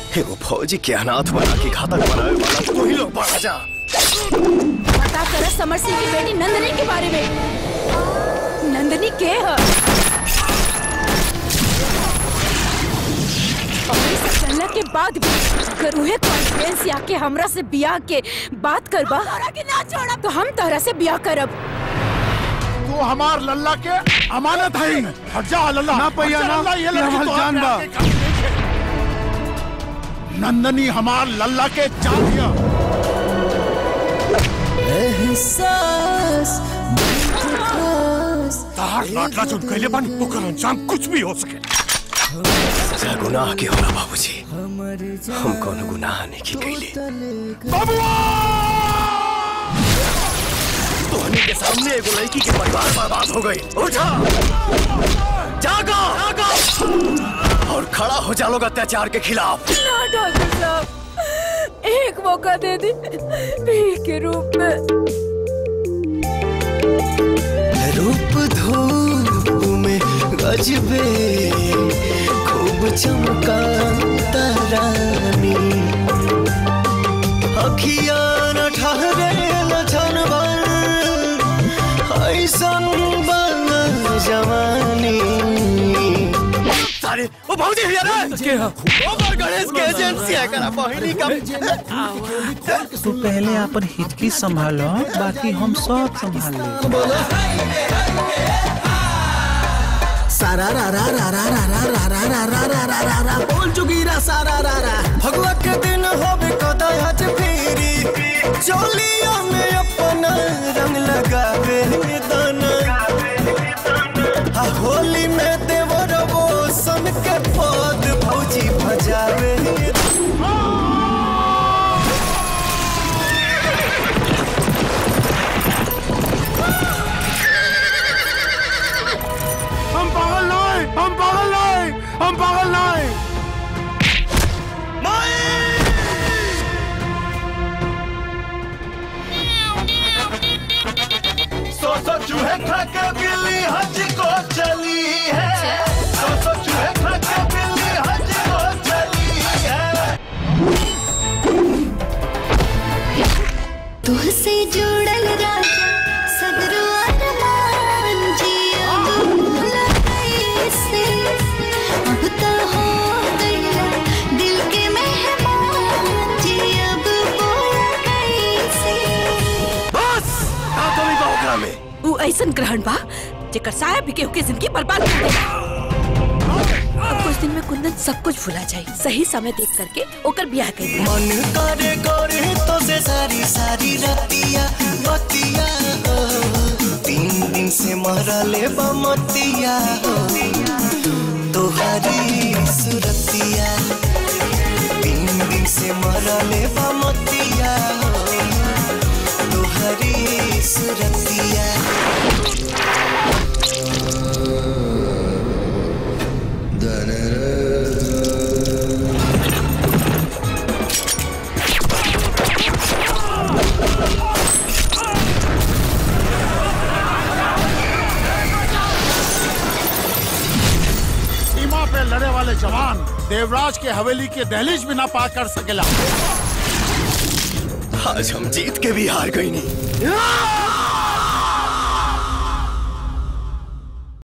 एगो फौजी के अनाथ बना के घातक बनावे वाला तू ही लोग बड़ा जा पता कर समर सिंह की बेटी नंदनी के बारे में नंदनी के है और ये सब चलने के बाद भी अगर उहे कॉन्फ्रेंस आके हमरा से बियाह के बात करबा के ना छोड़ा तो हम तोहरा से बियाह करब तू हमार लल्ला के अमानत है हट जा लल्ला ना पैया हट जा, ना, लल्ला, ये ये लड़की हमार तो जान आपके बा। आगे काम देखे। नंदनी हमार लल्ला के जान दिया तार लाडला जोन कैले बानी ओकर अंजाम कुछ भी हो सके सजा गुनाह के होला बाबूजी हम कौन गुनाह नहीं की कैले तोहनी के सामने एगो लड़की के परिवार बर्बाद हो गई उठा जागो जागो और खड़ा हो जा लोग अत्याचार के खिलाफ ना डॉक्टर साहब एक मौका दे दी भीख के रूप में रूप धूप में गजबे खूब चमका तारानी अखिया न ठहरे लछन ऐसन बन जवानी अरे ओ भौजी भैया रे के ओवर गणेश के एजेंसी है करा बहिनी का तू पहले अपन हिचकी संभालो बाकी हम सब संभाल ले सारा रा रा रा रा रा रा रा रा रा रा रा रा रा रा बोल चुकीरा सारा रा रा भगवा के दिन होबे कदा आज फेरी चोलिया में अपना रंग लगावे दाना आ होली में देवर वो सन के पद भौजी भजावे हम पागल नहीं हम पागल नहीं हम पागल नहीं सौ सौ चूहे खा के बिल्ली हज को चली है सौ सौ चूहे खा के बिल्ली हज को चली है तुहसे जुड़ल राजा सगरो अरमान जिया भूला कैसे अब तो हो गया दिल के मेहमान जी अब बोला कैसे बस का कमी बा ओकरा में उ ऐसन ग्रहण बा जेकर साया भी केहू के जिंदगी बर्बाद कर देगा अब कुछ दिन में कुंदन सब कुछ भुला जाए सही समय देख करके ओकर ब्याह कर दिया मन करे करे तो से सारी सारी रतिया बतिया हो तीन दिन से मरले बमतिया हो तोहरी सुरतिया तीन दिन से मरले बमतिया हो तोहरी सुरतिया सीमा पे लड़े वाले जवान देवराज के हवेली के दहलीज भी ना पार कर सकेला आज हम जीत के भी हार गई नहीं